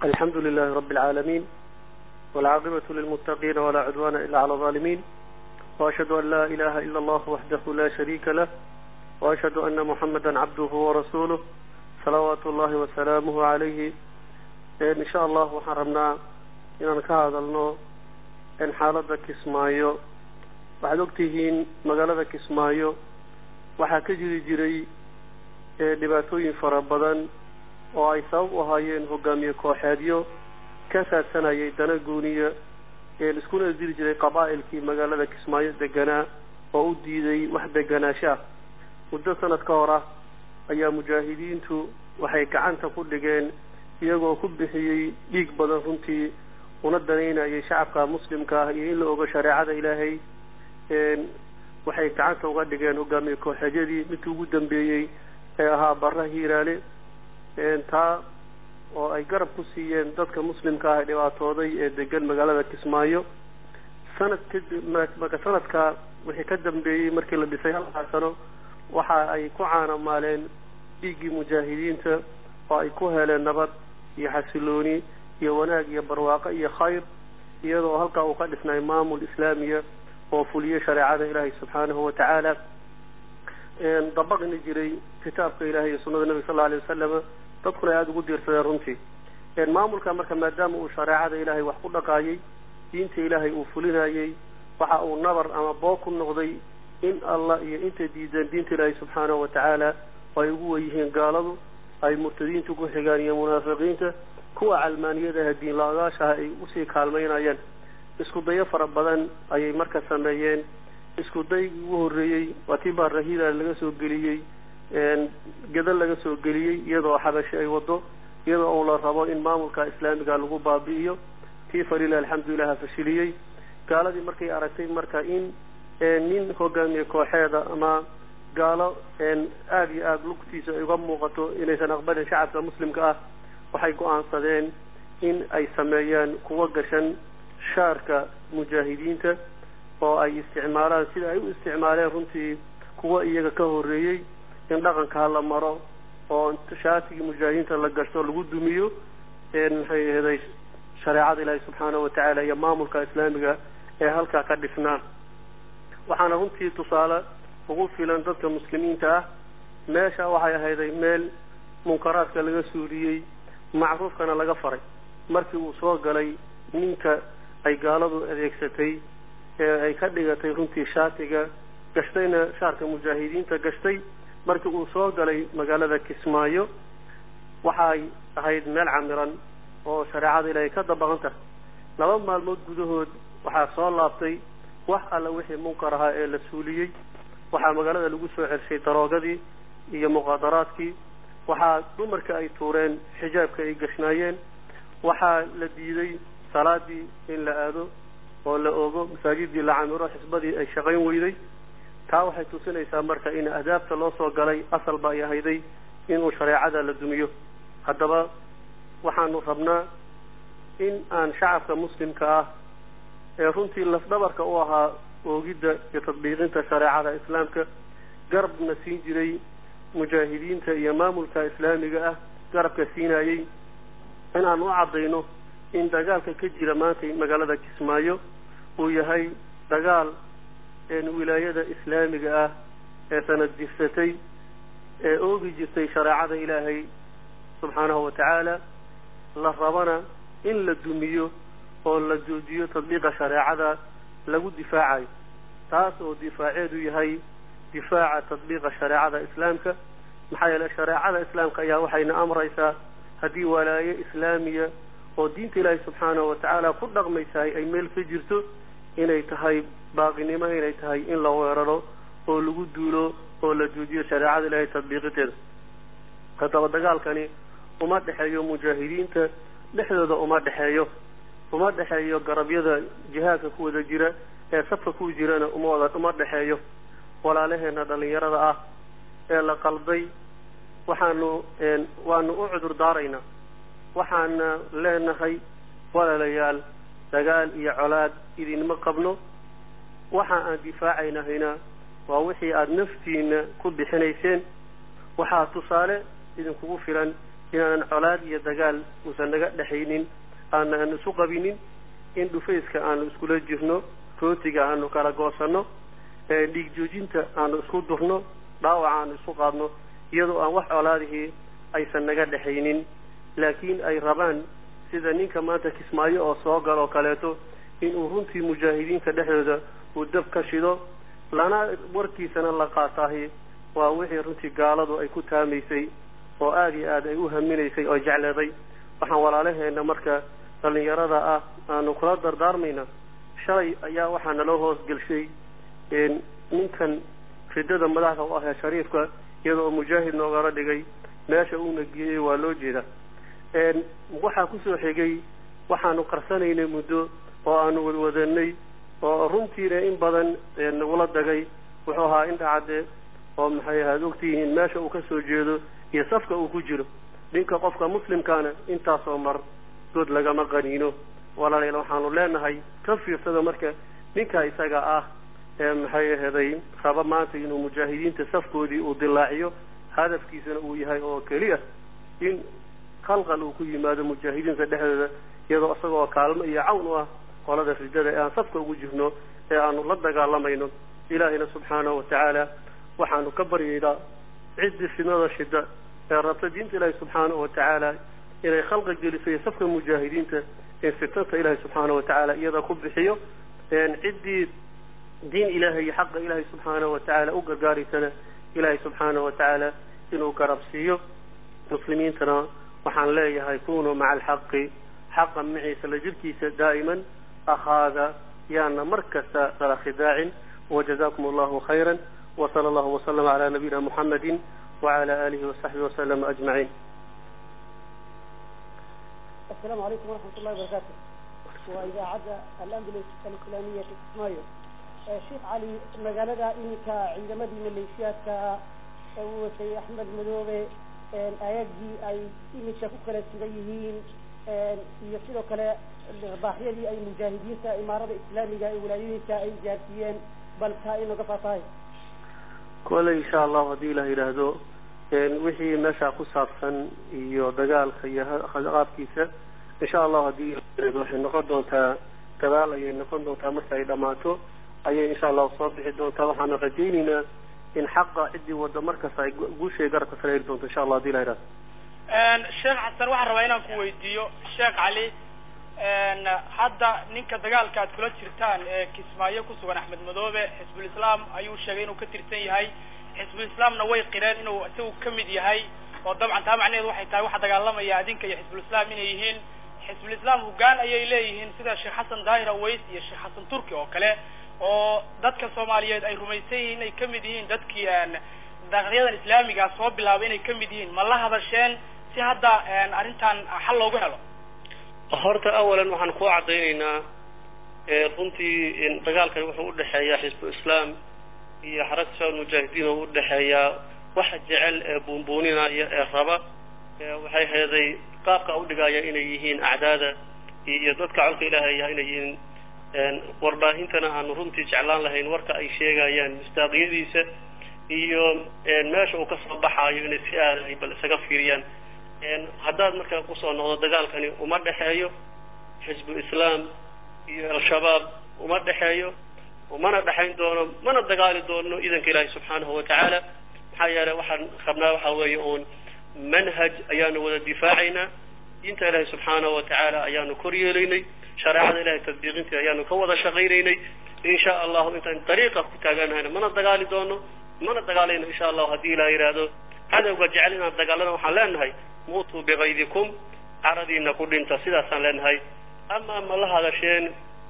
الحمد لله رب العالمين والعاقبة للمتقين ولا عدوان إلا على الظالمين وأشهد أن لا إله إلا الله وحده لا شريك له وأشهد أن محمدا عبده ورسوله صلوات الله وسلامه عليه إن شاء الله وحرمنا إن كهذا النوع إن حالة كسمايو waxaad ogtihiin magaalada kismaayo waxaa ka jiri jiray dhibaatooyin fara badan oo ay sabab u ahaayeen hogaamiye kooxeedyo ka saadsanayay dana gooniya iskuna diri jiray qabaa'ilkii magaalada kismaayo deganaa oo u diiday wax deganaanshaah muddo sanad ka hor ah ayaa mujaahidiintu waxay gacanta ku dhigeen iyagoo ku bixiyey dhiig badan runtii una danaynayay shacabka muslimka ah iyo in la ogo shareecada ilaahay waxay gacanta uga dhigeen hogaamiye kooxeedyadii midkii ugu dambeeyey ee ahaa barra hiiraale taa oo ay garab ku siiyeen dadka muslimka ah ee dhibaatooday ee degan magaalada kismaayo sanad kadib marka sanadka wixii ka dambeeyey markii la dhisay halkaa sano waxa ay ku caanamaaleen dhiiggii mujaahidiinta oo ay ku heleen nabad iyo xasilooni iyo wanaag iyo barwaaqo iyo khayr iyadoo halkaa uu ka dhisnay maamul islaamiya oo fuliyey shareecada ilaahay subxaanahu watacaala dabaqni jiray kitaabka ilahay iyo sunada nebiga sal lla alay wasalama dadkuna ay aada ugu diirsadeen runtii maamulka marka maadaama uu shareecada ilaahay wax ku dhaqaayay diinta ilaahay uu fulinayey waxa uu nabar ama boog ku noqday in allah iyo intay diideen diinta ilaahay subxaanahu watacaala ay ugu weyihiin gaaladu ay murtadiinta ku xigaan iyo munaafiqiinta kuwa calmaaniyadaha diin la-agaashaha ay usii kaalmaynayeen isku dayo fara badan ayay marka sameeyeen isku daygii ugu horreeyey waa tii baarahida laga soo geliyey gadal laga soo geliyey iyadoo xabashi ay wado iyadoo uu la rabo in maamulka islaamiga lagu baabi'iyo tii falilah alxamdulilah fashiliyey gaaladii markay aragtay marka in nin hogaamiye kooxeeda ama gaalo aada iyo aada lugtiisa ay uga muuqato inaysan aqbalin shacabka muslimka ah waxay go-aansadeen in ay sameeyaan kuwa gashan shaarka mujaahidiinta oo ay isticmaalaan sida ay u isticmaaleen runtii kuwa iyaga ka horreeyey in dhaqanka hala maro oo shaatigii mujaahidiinta la gashto lagu dumiyo maxay aheeday shareecada ilaahi subxaanahu watacaala iyo maamulka islaamiga ee halkaa ka dhisnaa waxaana runtii tusaale ugu filan dadka muslimiinta ah meesha waxay ahayday meel munkaraadka laga suuliyey macruufkana laga faray markii uu soo galay ninka ay gaaladu adeegsatay ee ay ka dhigatay runtii shaatiga gashtayna shaarka mujaahidiinta gashtay markii uu soo galay magaalada kismaayo waxay ahayd meel camiran oo shareecada ilaahay ka dabaqan tahay laba maalmood gudahood waxaa soo laabtay wax alla wixii munkar ahaa ee la suuliyey waxaa magaalada lagu soo celshay daroogadii iyo muqaadaraadkii waxaa dumarka ay tuureen xijaabka ay gashnaayeen waxaa la diiday salaadii in la aado oo la ogo masaajidii la camiro xisbadii ay shaqayn weyday taa waxay tusinaysaa marka in adaabta loo soo galay asalba ay ahayday inuu shareecada la dumiyo haddaba waxaanu rabnaa in aan shacabka muslimka ah ee runtii lafdhabarka u ahaa oogidda iyo tadbiiqinta shareecada islaamka garabna siin jiray mujaahidiinta iyo maamulka islaamiga ah garabka siinayey in aan u caddayno in dagaalka ka jira maanta magaalada kismaayo uu yahay dagaal wilaayada islaamiga ah ee sanad jirsatay ee oogi jirtay shareecada ilaahay subxaanahu watacaala la rabana in la dumiyo oo la joojiyo tadbiiqa shareecada lagu difaacayo taas oo difaaceedu yahay difaaca tadbiiqa shareecada islaamka maxaa yeele shareecada islaamka ayaa waxayna amraysaa haddii walaaye islaamiya oo diinta ilaahay subxaanahu watacaala ku dhaqmaysahay ay meel ka jirto inay tahay baaqinimo inay tahay in la weeraro oo lagu duulo oo la joojiyo shareecada ilaahay tadbiiqiteeda haddaba dagaalkani uma dhexeeyo mujaahidiinta dhexdooda uma dhexeeyo uma dhexeeyo garabyada jihaadka ku wada jira ee safka ku jirana uma wada uma dhexeeyo walaalaheena dhalinyarada ah ee la qalday waxaanu waanu u cudur daaraynaa waxaana leenahay walaalayaal dagaal iyo colaad idinma qabno waxa aan difaacaynahayna waa wixii aada naftiina ku bixinayseen waxaa tusaale idinkugu filan inaanan colaad iyo dagaal uusan naga dhexaynin aanan isu qabinin in dhufayska aanu iskula jirno rootiga aanu kala goosanno dhiig joojinta aanu isku durno dhaawaca aanu isu qaadno iyadoo aan wax colaadihii aysan naga dhexaynin laakiin ay rabaan sida ninka maanta kismaayo oo soo galoo kaleeto inuu runtii mujaahidiinta dhexdooda uu dab ka shido lana warkiisana la qaataahi waa wixii runtii gaaladu ay ku taamaysay oo aada iyo aad ay u haminaysay oo jecleeday waxaan walaalaheena marka dhallinyarada ah aanu kula dardaarmayna shalay ayaa waxaa naloo hoosgelshay ninkan ridada madaxda u ahee shariifka iyadoo mujaahid noogala dhigay meesha uuna geeyey waa loo jeeda waxaa kusoo xigay waxaanu qarsanaynay muddo oo aanu wadwadanay oo runtiina in badan nagula dagay wuxuu ahaa indhacadde oo maxay ahaad ogtihiin meesha uu kasoo jeedo iyo safka uu ku jiro ninka qofka muslimkaana intaasoo mar good lagama qaniino walaalayaal waxaanu leenahay ka fiirsada marka ninka isaga ah ee maxay aheeday raba maanta inuu mujaahidiinta safkoodii uu dilaaciyo hadafkiisana uu yahay oo keliya in khalqal uu ku yimaado mujaahidiinta dhexdooda iyadoo isagoo kaalmo iyo cawn u ah qolada ridada ee aan safka ugu jirno ee aanu la dagaalamayno ilaahayna subxaanahu watacaala waxaanu ka baryaynaa ciddii fidnada shida ee rabta diinta ilaahi subxaanahu watacaala inay khalqa geliso iyo safka mujaahidiinta in fitnata ilaahi subxaanahu watacaala iyada ku bixiyo ciddii diin ilaahay iyo xaqa ilaahay subxaanahu watacaala u gargaaraysana ilaahay subxaanahu watacaala inuu garabsiiyo muslimiintana waxaan leeyahay kunuu maca alxaqi xaqa maciisa la jirkiisa daa'iman ahaada yaana mar kasta kala khidaacin wajazakum allahu khayra وصلى الله وسلم على نبينا محمد وعلى آله وصحبه وسلم أجمعين السلام عليكم ورحمة الله وبركاته وإذاعة الأندلس الإسلامية في كسمايو شيخ علي مقالة إنك عندما دي مليشيات وسي أحمد مدوغي آياتي أي إنك شاكوك لسيغيهين iyo sidoo kale baaxyadii ay mujaahidiinta imaarada islaamiga ee wilaayooyinka ay gaarsiiyeen bal taa inaga faatahay kole insha allahu haddii ilah yidhaahdo wixii meeshaa ku saabsan iyo dagaalka iyo qaabkiisa insha allahu haddii ilah waxay noqon doontaa gadaal ayay noqon doontaa marka ay dhammaato ayay insha allahu soo bixi doontaa waxaanu rajaynaynaa in xaqa ciddii wadda markasta ay guushay garabka sareeri doonto insha allah hadii ilah yidhahdo sheekh xasan waxaan rabaa inaan ku weydiiyo sheekh cali hadda ninka dagaalka aad kula jirtaan ee kismaayo kusugan axmed madoobe xisbul islaam ayuu sheegay inuu ka tirsan yahay xisbul islaamna way qireen inuu isagu kamid yahay oo dabcan taa macnaheedu waxay tahay waxa dagaalamaya adinka iyo xisbul islaam inay yihiin xisbul islaam hoggaan ayay leeyihiin sida sheekh xasan daahir aways iyo sheekh xasan turki oo kale oo dadka soomaaliyeed ay rumaysan yihiin inay kamid yihiin dadkii daqyadan islaamiga soo bilaabay inay kamid yihiin ma la hadasheen si hadda arrintan xal loogu helo horta awalan waxaan ku caddaynaynaa runtii dagaalkan wuxuu udhexeeyaa xisbu islaam iyo xaragta shabaab mujaahidiin oo udhexeeyaa waxa jecel ee buunbuuninaya ee raba waxay heeday qaabka udhigaya inay yihiin acdaada iyo dadka colka ilaahaya inay yihiin warbaahintana aanu runtii jeclaan lahayn warka ay sheegayaan mistaaqiyadiisa iyo meesha uu kasoo baxaayo inay si aada ay bal isaga fiiriyaan haddaad markaa kusoo noqdo dagaalkani uma dhexeeyo xisbu islaam iyo al-shabaab uma dhexeeyo umana dhexayn doono mana dagaali doono idanka ilaahi subxaanahu watacaala maxaa yeelay waxaan rabnaa waxaa weeye uun manhaj ayaanu wada difaacaynaa diinta ilaahi subxaanahu watacaala ayaanu kor yeelaynay shareecada ilahay tadbiiqintii ayaanu ka wada shaqaynaynay insha allahu intaan dariiqa ku taaganahayna mana dagaali doono mana dagaalayno insha allahu haddii ilaah yidhaahdo cadowga jecel inaan dagaalana waxaan leenahay muutuu bikaydikum caradiina ku dhinta sidaasaan leenahay ama ma la hadasheen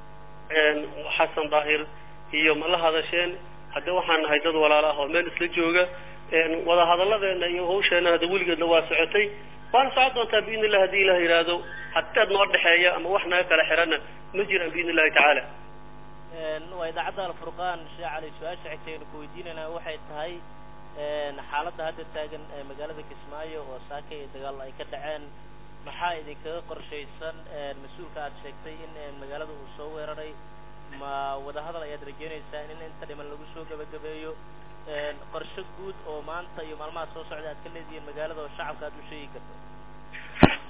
xasan daahir iyo ma la hadasheen hadde waxaan nahay dad walaala ah oo meel isla jooga wada hadalladeena iyo hawsheena hadda weligeedna waa socotay waana socon doontaa biidn illah hadii ilah yidhaahdo hadaad noo dhexeeya ama wax naga kala xirana ma jiraan biidn illahi tacaala waa idaacadda alfurqaan sheekh cali su-aasha xigta aynu ku weydiinayna waxay tahay xaaladda hadda taagan magaalada kismaayo oo saaka iyo dagaal ay ka dhaceen maxaa idinkaga qorshaysan mas-uulka aad sheegtay in magaalada uu soo weeraray ma wadahadal ayaad rajeynaysaan in inta dhiman lagu soo gabagabeeyo qorshe guud oo maanta iyo maalmaha soo socda aad ka leedihiin magaalada oo shacabka aad u sheegi karto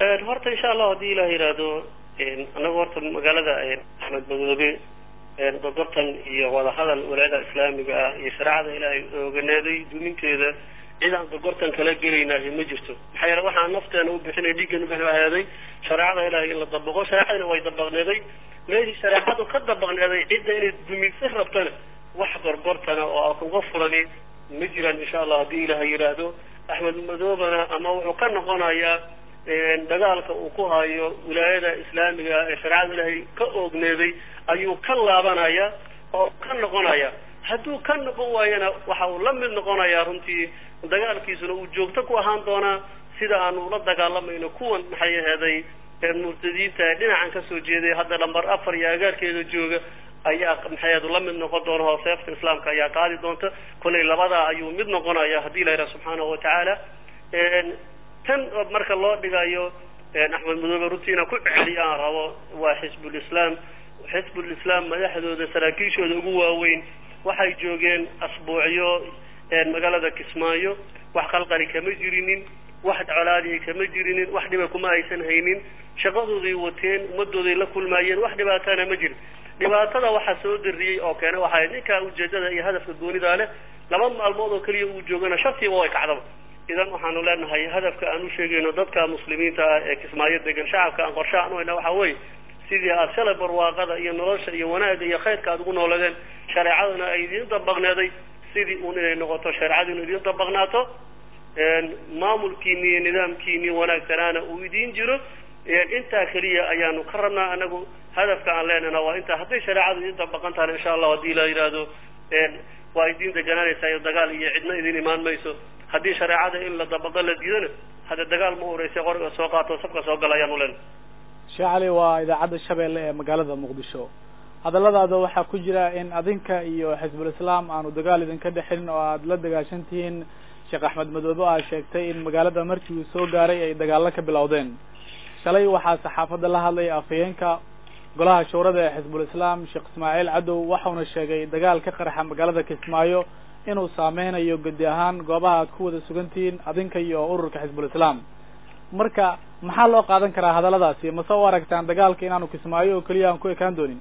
horta insha allah haddii ilah yidhaahdo anagu horta magaalada axmed madoobe gorgortan iyo wadahadal walaayada islaamiga ah iyo shareecada ilaahay ooganeeday duminteeda cid aan gorgortan kala gelaynayo ma jirto maxaa yeele waxaan nafteena u bixinay dhiiggan ubixaaday shareecada ilaahay in la dabaqo shareecadina way dabaqneeday meeshii shareecadu ka dabaqneeday cidda inay duminsa rabtana wax gorgortana oo a kuga furani ma jiraan insha allah haddii ilahay yidhaahdo axmed madoobana ama wuxuu ka noqonayaa dagaalka uu ku hayo wilaayada islaamiga ee shareecada ilaahay ka oogneeday ayuu ka laabanaya oo ka noqonaya hadduu ka noqon waayana waxa uu la mid noqonayaa runtii dagaalkiisuna uu joogto ku ahaan doonaa sida aanu ula dagaalamayno kuwan maxay aheeday murtadiinta ee dhinacan kasoo jeeday hadda lambar afar iyo agaarkeeda jooga ayaa maxayd la mid noqon doona oo seefta islaamka ayaa qaadi doonta kollay labadaa ayuu mid noqonaya haddii la yidhaha subxaanahu watacaala tan marka loo dhigayo axmed madoobe runtii inaan ku celiyo aan rabo waa xisbulislaam xisbulislaam madaxdooda saraakiishooda ugu waaweyn waxay joogeen asbuucyo magaalada kismaayo wax qalqali kama jirinin wax colaadii kama jirinin wax dhiba kuma aysan haynin shaqadooday wateen ummadooday la kulmaayeen wax dhibaatana ma jirin dhibaatada waxaa soo dariyey oo keena waxay ninkaa ujeedada iyo hadafka goonidaa leh laba maalmood oo keliya uu joogana shartiiba way kacdaba idan waxaanu leenahay hadafka aan u sheegayno dadka muslimiinta ah ee kismaayo degan shacabka aan qorshe aan u hayna waxa weeye sidii aad shalay barwaaqada iyo nolosha iyo wanaagga iyo khayrka aad ugu nooladeen shareecaduna ay idiin dabaqneeday sidii uun inay noqoto shareecaduna idiin dabaqnaato maamulkiini iyo nidaamkiini wanaagsanaana uu idiin jiro intaa keliya ayaanu ka rabnaa anagu hadafka aan leenahna waa intaa hadday shareecadu idiin dabaqan tahana insha allah haddii la yidhaahdo waa idiin deganaanaysaa iyo dagaal iyo cidna idin imaan mayso haddii shareecada in la dabaqo la diidana hadda dagaal ma ureysa qoriga soo qaato safka soo gala ayaanu leenahay sheekh cali waa idaacadda shabeelle ee magaalada muqdisho hadalladaada waxaa ku jira in adinka iyo xisbul islaam aanu dagaal idinka dhexin oo aada la dagaashan tihiin sheekh axmed madoobe aa sheegtay in magaalada markii uu soo gaaray ay dagaallo ka bilowdeen shalay waxaa saxaafadda la hadlay afhayeenka golaha shawrada ee xisbul islaam sheekh ismaaciil cadow waxauna sheegay dagaal ka qarxa magaalada kismaayo inuu saameynayo gudi ahaan goobaha aad ku wada sugantihiin adinka iyo ururka xisbul islaam marka maxaa loo qaadan karaa hadalladaasi mase u aragtaan dagaalka inaanu kismaayo oo keliya aan ku ekaan doonin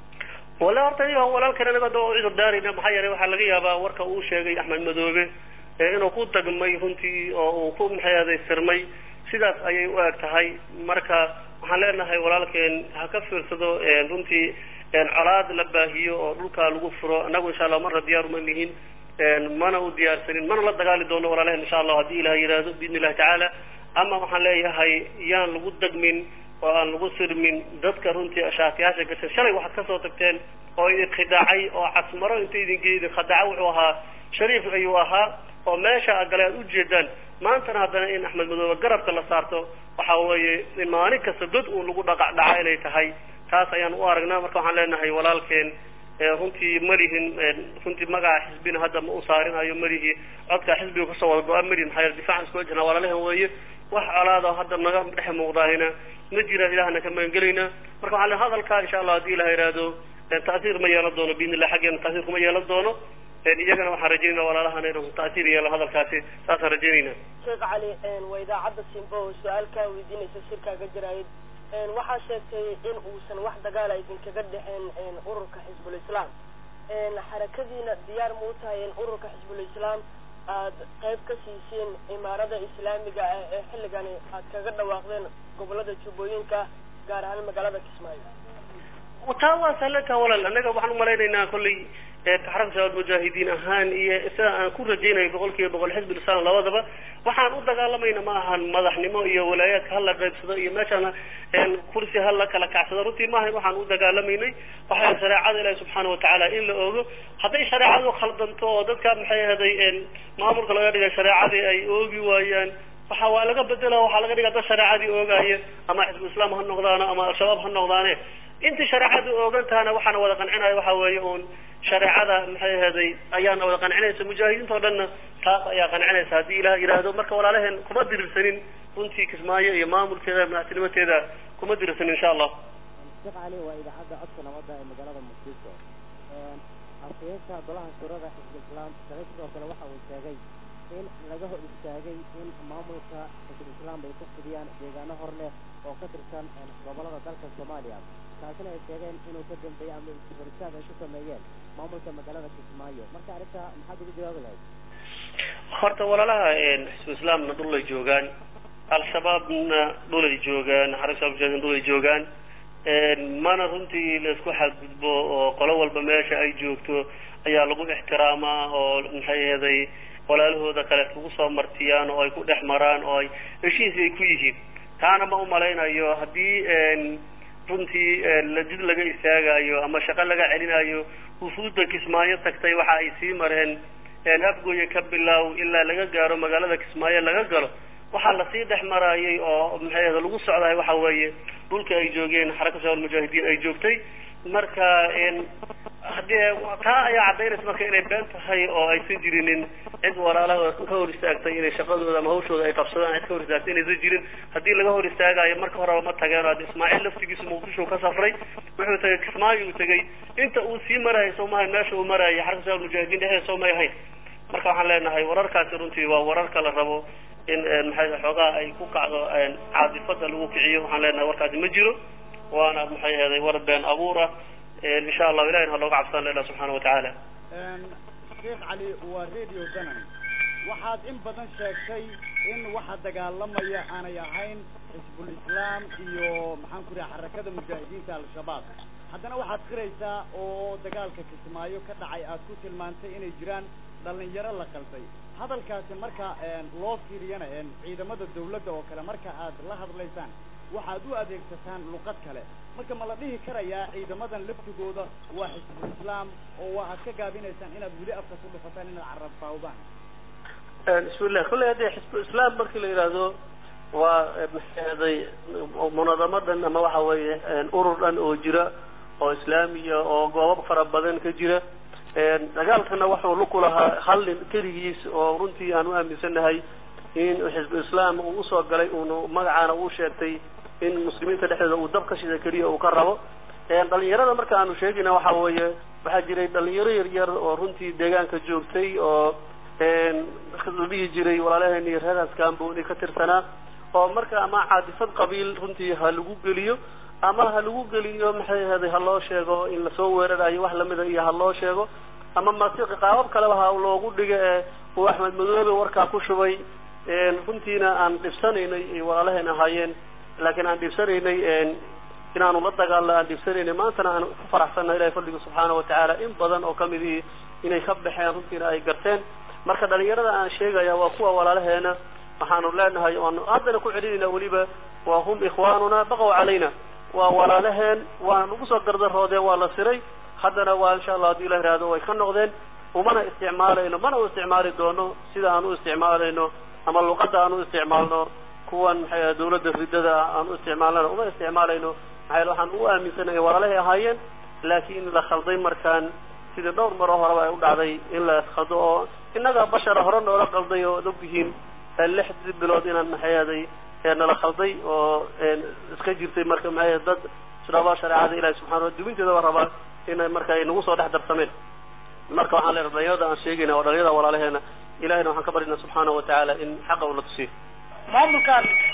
wala horta iyaga walaalkan anaga da u cudur daarayna maxaa yeelay waxaa laga yaabaa warka uu sheegay axmed madoobe inuu ku dagmay runtii oo uu ku maxay sirmay sidaas ayay u eg tahay marka waxaan leenahay walaalkeen ha ka fiirsado runtii colaad la baahiyo oo dhulkaa lagu furo annagu insha allah marna diyaar uma nihin mana u diyaarsanin mana la dagaali doono walaalehen insha allah haddii ilaha yidhaahdo biidni illahi tacaala ama waxaan leeyahay yaan lagu dagmin oo aan lagu sirmin dadka runtii shaatiyaasha gashay shalay waxaad kasoo tagteen oo idin khidaacay oo casmaro inta idinge idin khadaaca wuxuu ahaa shariif ayuu ahaa oo meesha a gale aad ujeedaan maantana haddana in axmed madoobe garabka la saarto waxa weeye in maalin kasta god uun lagu dhaqac dhaca inay tahay taas ayaan u aragnaa marka waxaan leenahay walaalkeen runtii malihin runtii magaca xisbina hadda ma u saarinayo malihi codka xisbiga kasoo wada go-a malihin maxaa yeele difaacan isku wajhna walaalehen weeye wax colaada hadda naga dhex muuqdaahina ma jiraan ilahana ka maangelaynaa marka waxaa le hadalkaa insha allah haddii ilaha yidhaahdo ta'siir ma yeelan doono biidni illah xaggeena ta'siir kuma yeelan doono iyagana waxaan rajaynayna walaalahana inuu ta'siir yeelo hadalkaasi saasaan rajaynayna sheekh cali waa idaacadda simbo oo su-aal kaa weydiinaysa shirkaaga jaraayid waxaa sheegtay in uusan wax dagaala idinkaga dhexeen ururka xisbul islaam xarakadiina diyaar ma u tahay in ururka xisbul islaam aad qayb ka siiseen imaarada islaamiga ah ee xilligani aad kaga dhawaaqdeen gobolada jubbooyinka gaar ahaan magaalada kismaayo taa waa sahlantaa walaal annaga waxaan umalaynaynaa kollay xaraka shabaab mujaahidiin ahaan iyo sida aan ku rajaynayo boqol kiiba boqol xisbul islam labadaba waxaan u dagaalamayna ma ahan madaxnimo iyo walaayaadka hala qaybsado iyo meeshaan kursi hala kala kacsado runtii maaha waxaan u dagaalamaynay waxay shareecada ilahi subxaana watacaala in la oogo hadday shareecadu khaldanto oo dadka maxay ahaday maamulka laga dhigay shareecadii ay oogi waayaan waxa waa laga bedela waxaa laga dhigaa dad shareecadii oogaaya ama xisbul islaam ha noqdaano ama al-shabaab ha noqdaane intii shareecadu oogan tahana waxaana wada qancinaya waxa weeye uun shareecada maxay ahaday ayaana wada qancinaysa mujaahidiinta o dhanna taas ayaa qancinaysa haddii ilah yidhaahdo marka walaalaheen kuma dirirsanin runtii kismaayo iyo maamulkeeda madaxtinimateeda kuma dirirsanin insha allah sheekh cali waa idaacadda codka nabadda ee magaalada muqdisho afhayeenka golaha shurada xisbul islaam shalay sidoo kale waxa uu sheegay in laga hor istaagay in maamulka xisbul islaam ay ka fidiyaan deegaano hor leh oo ka tirsan gobolada dalka soomaaliya taasina ay sheegeen inuu ka dambeeyey ama hor istaag ay ku sameeyeen maamulka magaalada kismaayo marka arrinta maxaad ugu jawaabi lahayd horta walaalaha xisbu islaamna dhul ay joogaan al-shabaabna dhul ay joogaan xarisa mujaahidiin dhul ay joogaan mana runtii laisku xadgudbo oo qolo walba meesha ay joogto ayaa lagu ixtiraamaa oo maxay aheeday walaalahooda kale lagu soo martiyaan oo ay ku dhex maraan oo ay heshiis ay ku yihiin taana ma umalaynayo haddii runtii jid laga istaagayo ama shaqo laga celinayo wufuudda kismaayo tagtay waxa ay sii mareen afgooya ka bilow ilaa laga gaaro magaalada kismaayo laga galo waxaa lasii dhex marayay oo maxay aheed lagu socdahay waxa weeye dhulka ay joogeen xaraka shabaab mujaahidiin ay joogtay marka haddee taa ayaa caddaynaysa marka inay been tahay oo aysan jirinin cid walaalaha ka hor istaagtay inay shaqadooda ama hawshooda ay qabsadaan cid ka hor istaagtay inaysan jirin haddii laga hor istaagayo marka horeba ma tageen hadda ismaaciil laftigiisu muqdisho ka safray wuxuu tagay kismaayo uu tegay inta uu sii marayay soomaaliya meesha uu marayay xaraka shabaab mujaahidiin dhexdeeda soomay ahayn marka waxaan leenahay wararkaasi runtii waa wararka la rabo in maxay xoogaha ay ku kacdo caadifada lagu kiciyo waxaan leenahay warkaasi ma jiro waana maxay aheeday war been abuur ah insha allahu ilahina ha looga cabsana ilah subxaana watacaala sheekh cali waa radio danan waxaad in badan sheegtay in waxa dagaalamaya aanay ahayn xisbul islaam iyo maxaan ku raha xarakada mujaahidiinta al-shabaab haddana waxaad qiraysaa oo dagaalka kismaayo ka dhacay aad ku tilmaantay inay jiraan dhalinyaro la qalday hadalkaasi marka loo fiiriyana ciidamada dawladda oo kale marka aad la hadlaysaan waxaad u adeegsataan luqad kale marka ma la dhihi karayaa ciidamadan laftigooda waa xisbul islaam oo waa aad ka gaabinaysaan inaad weli afka ku dhufataan inaad carab faawdaan bismillah kolley haddii xisbu islaam markii la yidhaahdo waa maxaaday munadamadan ama waxa weeye urur dhan oo jira oo islaamiya oo goobab fara badan ka jira dagaalkana waxuu luku lahaa hal nin keligiis oo runtii aan u aaminsanahay in xisbu islaam uu usoo galay uunu magacaana uu sheegtay in muslimiinta dhexdeeda uu dab ka shida keliya uu ka rabo dhalinyarada marka aanu sheegayna waxa weeye waxaa jiray dhalinyaro yar yar oo runtii deegaanka joogtay oo la dhihi jiray walaalaheeni reeraas kamboni ka tirsanaa oo marka ama caadifad qabiil runtii ha lagu geliyo ama ha lagu geliyo maxay ahaday ha loo sheego in lasoo weerarayo wax lamida iyo ha loo sheego ama masiiqi qaabab kaleba ha loogu dhigo ee uu axmed madoobe warkaa ku shubay runtiina aan dhibsanaynay ay walaalaheen ahaayeen laakiin aan dhibsanaynay inaanu la dagaalno aan dhibsanaynay maantana aan ku faraxsanna ilahay fadliga subxaana watacaala in badan oo kamidihii inay ka baxeen runtiina ay garteen marka dhalinyarada aan sheegaya waa kuwa walaalaheena waxaanu leenahay waanu haddana ku celinayna weliba waa hum ikhwaanuna baqow calayna waa walaalaheen waa nagu soo gardaroodeen waa la siray haddana waa insha allah haddii ilah ihahdo way ka noqdeen umana isticmaalayno mana u isticmaali doono sida aan u isticmaalayno ama luqadda aan u isticmaalno kuwan maxay dawladda ridada aan u isticmaalnana uma isticmaalayno maxaa waxaan u aaminsanahay walaalahay ahaayeen laakiin la khalday markaan sidii dhowr maro horeba ay u dhacday in la khaldo oo innaga bashara hore noola qalday oo ad ogtihiin lixdii bilood inaan maxayaday nala khalday oo iska jirtay marka maxay dad israaba shareecada ilahi subxana dubinteedaba rabaa inay marka ay nagu soo dhex darsameen marka waxaan leenahay dhalinyarada aan sheegayna waa dhalinyarada walaalaheena ilahayna waxaan ka baryana subxaana watacaala in xaqa ula tusiyo maamulkan